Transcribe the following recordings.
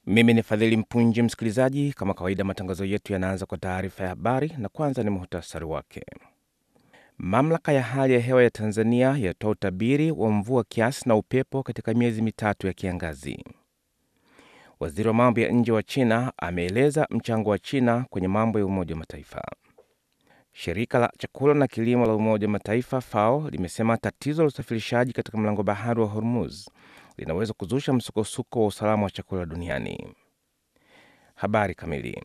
Mimi ni Fadhili Mpunji. Msikilizaji, kama kawaida, matangazo yetu yanaanza kwa taarifa ya habari na kwanza ni muhtasari wake. Mamlaka ya hali ya hewa ya Tanzania yatoa utabiri wa mvua kiasi na upepo katika miezi mitatu ya kiangazi. Waziri wa mambo ya nje wa China ameeleza mchango wa China kwenye mambo ya Umoja wa Mataifa. Shirika la chakula na kilimo la Umoja wa Mataifa FAO limesema tatizo la usafirishaji katika mlango bahari wa Hormuz linaweza kuzusha msukosuko wa usalama wa chakula duniani. Habari kamili.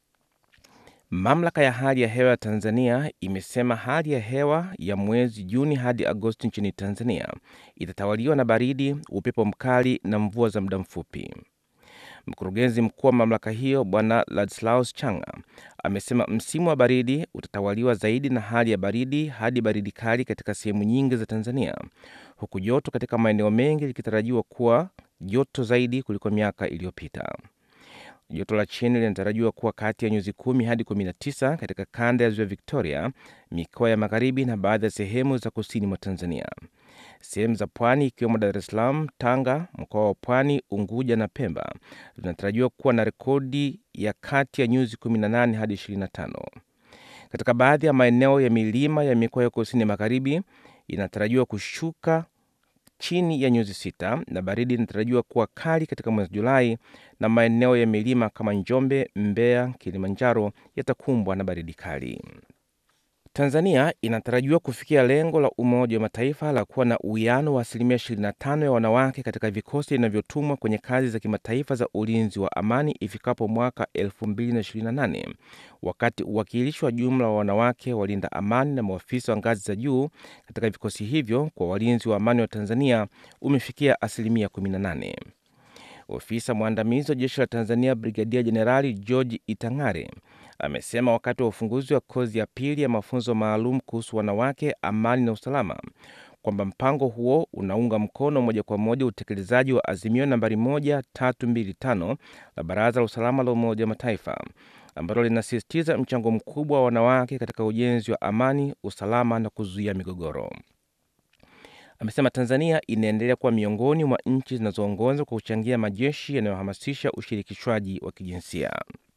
Mamlaka ya hali ya hewa ya Tanzania imesema hali ya hewa ya mwezi Juni hadi Agosti nchini Tanzania itatawaliwa na baridi, upepo mkali na mvua za muda mfupi. Mkurugenzi mkuu wa mamlaka hiyo Bwana Ladislaus Changa amesema msimu wa baridi utatawaliwa zaidi na hali ya baridi hadi baridi kali katika sehemu nyingi za Tanzania, huku joto katika maeneo mengi likitarajiwa kuwa joto zaidi kuliko miaka iliyopita. Joto la chini linatarajiwa kuwa kati ya nyuzi kumi hadi 19 katika kanda ya ziwa Victoria, mikoa ya magharibi na baadhi ya sehemu za kusini mwa Tanzania. Sehemu za pwani ikiwemo Dar es Salaam, Tanga, mkoa wa Pwani, Unguja na Pemba zinatarajiwa kuwa na rekodi ya kati ya nyuzi 18 hadi 25. Katika baadhi ya maeneo ya milima ya mikoa ya kusini magharibi inatarajiwa kushuka chini ya nyuzi sita na baridi inatarajiwa kuwa kali katika mwezi Julai, na maeneo ya milima kama Njombe, Mbeya, Kilimanjaro yatakumbwa na baridi kali. Tanzania inatarajiwa kufikia lengo la Umoja wa Mataifa la kuwa na uwiano wa asilimia 25 ya wanawake katika vikosi vinavyotumwa kwenye kazi za kimataifa za ulinzi wa amani ifikapo mwaka 2028 wakati uwakilishi wa jumla wa wanawake walinda amani na maafisa wa ngazi za juu katika vikosi hivyo kwa walinzi wa amani wa Tanzania umefikia asilimia 18. Ofisa mwandamizi wa jeshi la Tanzania Brigadia Jenerali George Itang'are amesema wakati wa ufunguzi wa kozi ya pili ya mafunzo maalum kuhusu wanawake, amani na usalama kwamba mpango huo unaunga mkono moja kwa moja utekelezaji wa azimio nambari 1325 la Baraza la Usalama la Umoja wa Mataifa ambalo linasisitiza mchango mkubwa wa wanawake katika ujenzi wa amani, usalama na kuzuia migogoro. Amesema Tanzania inaendelea kuwa miongoni mwa nchi zinazoongoza kwa kuchangia majeshi yanayohamasisha ushirikishwaji wa kijinsia.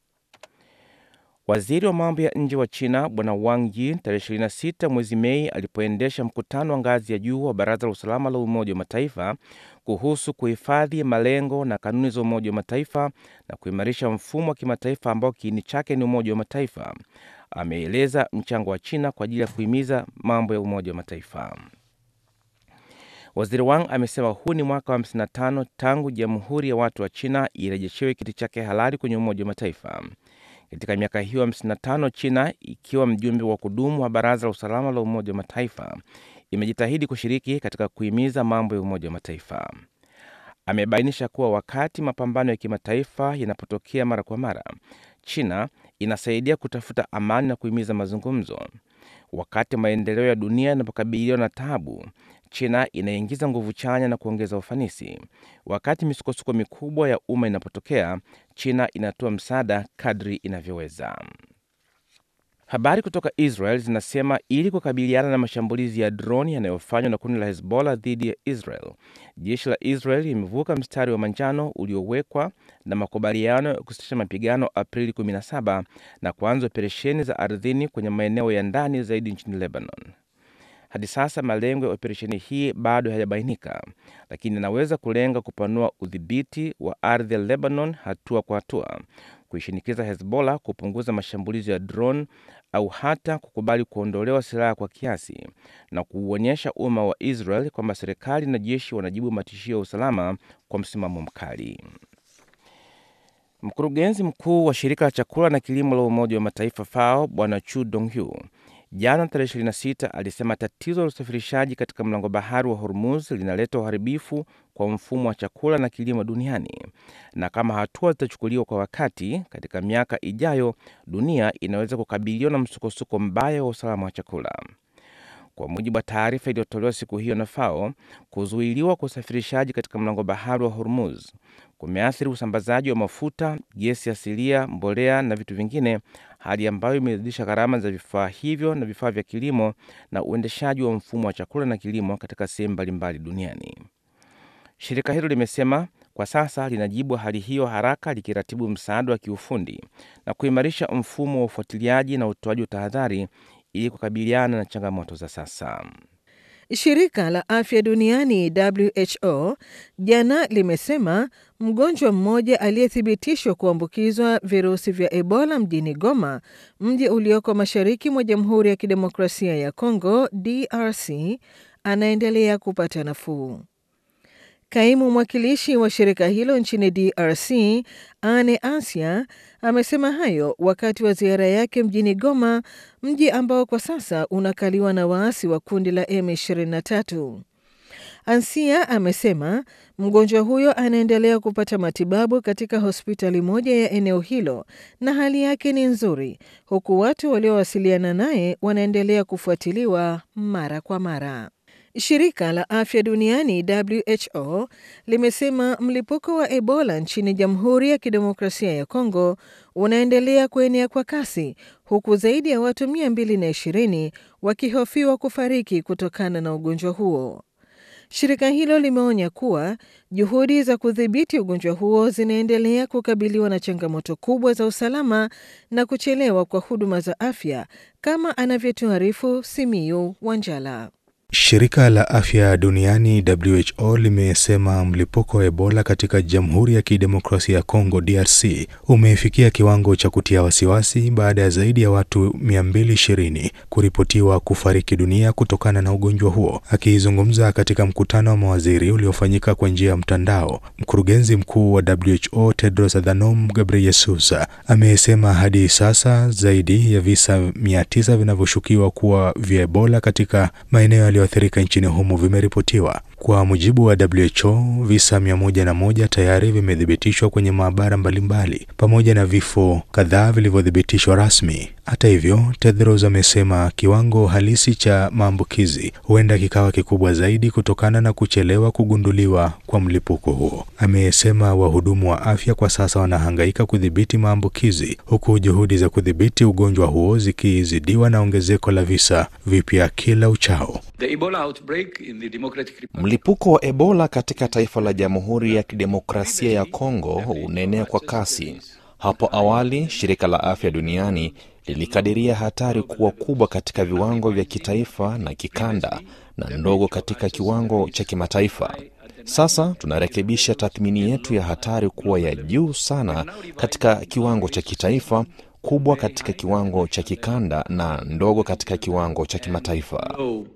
Waziri wa mambo ya nje wa China Bwana Wang Yi tarehe 26 mwezi Mei alipoendesha mkutano wa ngazi ya juu wa Baraza la Usalama la Umoja wa Mataifa kuhusu kuhifadhi malengo na kanuni za Umoja wa Mataifa na kuimarisha mfumo wa kimataifa ambao kiini chake ni Umoja wa Mataifa, ameeleza mchango wa China kwa ajili ya kuhimiza mambo ya Umoja wa Mataifa. Waziri Wang amesema huu ni mwaka wa 55 tangu Jamhuri ya Watu wa China irejeshewe kiti chake halali kwenye Umoja wa Mataifa. Katika miaka hiyo 55 China ikiwa mjumbe wa kudumu wa Baraza la Usalama la Umoja wa Mataifa imejitahidi kushiriki katika kuhimiza mambo ya Umoja wa Mataifa. Amebainisha kuwa wakati mapambano ya kimataifa yanapotokea mara kwa mara, China inasaidia kutafuta amani na kuhimiza mazungumzo. Wakati maendeleo ya dunia yanapokabiliwa na taabu, China inaingiza nguvu chanya na kuongeza ufanisi. Wakati misukosuko mikubwa ya umma inapotokea, China inatoa msaada kadri inavyoweza. Habari kutoka Israel zinasema ili kukabiliana na mashambulizi ya droni yanayofanywa na kundi la Hezbollah dhidi ya Israel, jeshi la Israel limevuka mstari wa manjano uliowekwa na makubaliano ya kusitisha mapigano Aprili 17 na kuanza operesheni za ardhini kwenye maeneo ya ndani zaidi nchini Lebanon. Hadi sasa malengo ya operesheni hii bado hayajabainika, lakini inaweza kulenga kupanua udhibiti wa ardhi ya Lebanon hatua kwa hatua, kuishinikiza Hezbollah kupunguza mashambulizi ya drone au hata kukubali kuondolewa silaha kwa kiasi na kuuonyesha umma wa Israel kwamba serikali na jeshi wanajibu matishio ya usalama kwa msimamo mkali. Mkurugenzi mkuu wa shirika la chakula na kilimo la Umoja wa Mataifa FAO Bwana Chu Donghu jana tarehe 26 alisema tatizo la usafirishaji katika mlango bahari wa Hormuz linaleta uharibifu kwa mfumo wa chakula na kilimo duniani, na kama hatua zitachukuliwa kwa wakati, katika miaka ijayo dunia inaweza kukabiliwa na msukosuko mbaya wa usalama wa chakula. Kwa mujibu wa taarifa iliyotolewa siku hiyo na FAO, kuzuiliwa kwa usafirishaji katika mlango bahari wa Hormuz kumeathiri usambazaji wa mafuta, gesi asilia, mbolea na vitu vingine, hali ambayo imezidisha gharama za vifaa hivyo na vifaa vya kilimo na uendeshaji wa mfumo wa chakula na kilimo katika sehemu mbalimbali duniani. Shirika hilo limesema kwa sasa linajibu hali hiyo haraka likiratibu msaada wa kiufundi na kuimarisha mfumo wa ufuatiliaji na utoaji wa tahadhari ili kukabiliana na changamoto za sasa. Shirika la Afya Duniani WHO jana limesema mgonjwa mmoja aliyethibitishwa kuambukizwa virusi vya Ebola mjini Goma, mji ulioko mashariki mwa Jamhuri ya Kidemokrasia ya Kongo DRC, anaendelea kupata nafuu. Kaimu mwakilishi wa shirika hilo nchini DRC, Ane Asia, amesema hayo wakati wa ziara yake mjini Goma, mji ambao kwa sasa unakaliwa na waasi wa kundi la M23. Ansia amesema mgonjwa huyo anaendelea kupata matibabu katika hospitali moja ya eneo hilo na hali yake ni nzuri, huku watu waliowasiliana naye wanaendelea kufuatiliwa mara kwa mara. Shirika la Afya Duniani WHO limesema mlipuko wa Ebola nchini Jamhuri ya Kidemokrasia ya Kongo unaendelea kuenea kwa kasi huku zaidi ya watu 220 wakihofiwa kufariki kutokana na ugonjwa huo. Shirika hilo limeonya kuwa juhudi za kudhibiti ugonjwa huo zinaendelea kukabiliwa na changamoto kubwa za usalama na kuchelewa kwa huduma za afya kama anavyotuarifu Simiyu Wanjala. Shirika la Afya Duniani WHO limesema mlipuko wa Ebola katika Jamhuri ya Kidemokrasia ya Kongo DRC umefikia kiwango cha kutia wasiwasi baada ya zaidi ya watu 220 kuripotiwa kufariki dunia kutokana na ugonjwa huo. Akizungumza katika mkutano wa mawaziri uliofanyika kwa njia ya mtandao, mkurugenzi mkuu wa WHO Tedros Adhanom Ghebreyesus amesema hadi sasa zaidi ya visa 900 vinavyoshukiwa kuwa vya Ebola katika maeneo yaliyoathirika nchini humo vimeripotiwa. Kwa mujibu wa WHO, visa 101 tayari vimethibitishwa kwenye maabara mbalimbali pamoja na vifo kadhaa vilivyothibitishwa rasmi. Hata hivyo, Tedros amesema kiwango halisi cha maambukizi huenda kikawa kikubwa zaidi kutokana na kuchelewa kugunduliwa kwa mlipuko huo. Amesema wahudumu wa afya kwa sasa wanahangaika kudhibiti maambukizi huku juhudi za kudhibiti ugonjwa huo zikizidiwa na ongezeko la visa vipya kila uchao. Mlipuko wa Ebola katika taifa la Jamhuri ya Kidemokrasia ya Kongo unaenea kwa kasi. Hapo awali, shirika la afya duniani lilikadiria hatari kuwa kubwa katika viwango vya kitaifa na kikanda na ndogo katika kiwango cha kimataifa. Sasa tunarekebisha tathmini yetu ya hatari kuwa ya juu sana katika kiwango cha kitaifa, kubwa katika kiwango cha kikanda na ndogo katika kiwango cha kimataifa.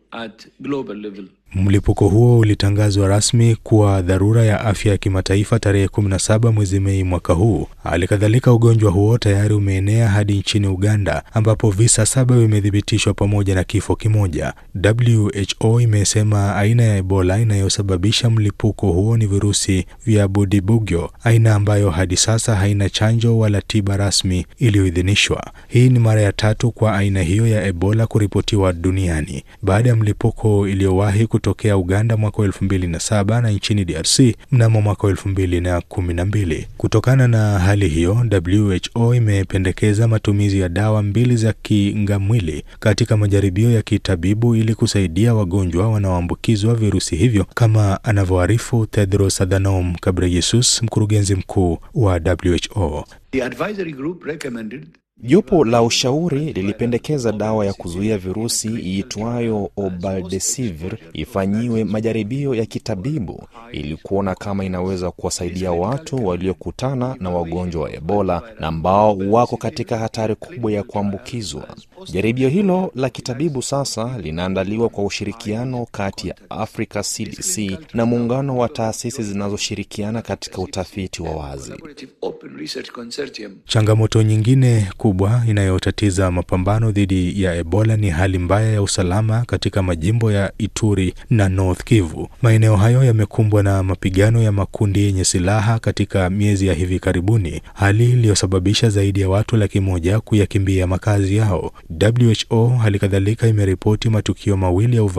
Mlipuko huo ulitangazwa rasmi kuwa dharura ya afya ya kimataifa tarehe 17 mwezi Mei mwaka huu. Hali kadhalika, ugonjwa huo tayari umeenea hadi nchini Uganda ambapo visa saba vimethibitishwa pamoja na kifo kimoja. WHO imesema aina ya Ebola inayosababisha mlipuko huo ni virusi vya Budibugyo, aina ambayo hadi sasa haina chanjo wala tiba rasmi iliyoidhinishwa. Hii ni mara ya tatu kwa aina hiyo ya Ebola kuripotiwa duniani baada ya mlipuko iliyowahi kutokea Uganda mwaka elfu mbili na saba na nchini DRC mnamo mwaka elfu mbili na kumi na mbili. Kutokana na hali hiyo, WHO imependekeza matumizi ya dawa mbili za kingamwili katika majaribio ya kitabibu ili kusaidia wagonjwa wanaoambukizwa virusi hivyo, kama anavyoarifu Tedros Adhanom Ghebreyesus, mkurugenzi mkuu wa WHO. The advisory group recommended Jopo la ushauri lilipendekeza dawa ya kuzuia virusi iitwayo Obaldesivir ifanyiwe majaribio ya kitabibu ili kuona kama inaweza kuwasaidia watu waliokutana na wagonjwa wa Ebola na ambao wako katika hatari kubwa ya kuambukizwa. Jaribio hilo la kitabibu sasa linaandaliwa kwa ushirikiano kati ya Africa CDC na muungano wa taasisi zinazoshirikiana katika utafiti wa wazi. Open Research Consortium. Changamoto nyingine kubwa inayotatiza mapambano dhidi ya Ebola ni hali mbaya ya usalama katika majimbo ya Ituri na North Kivu. Maeneo hayo yamekumbwa na mapigano ya makundi yenye silaha katika miezi ya hivi karibuni, hali iliyosababisha zaidi ya watu laki moja kuyakimbia makazi yao. WHO hali kadhalika imeripoti matukio mawili ya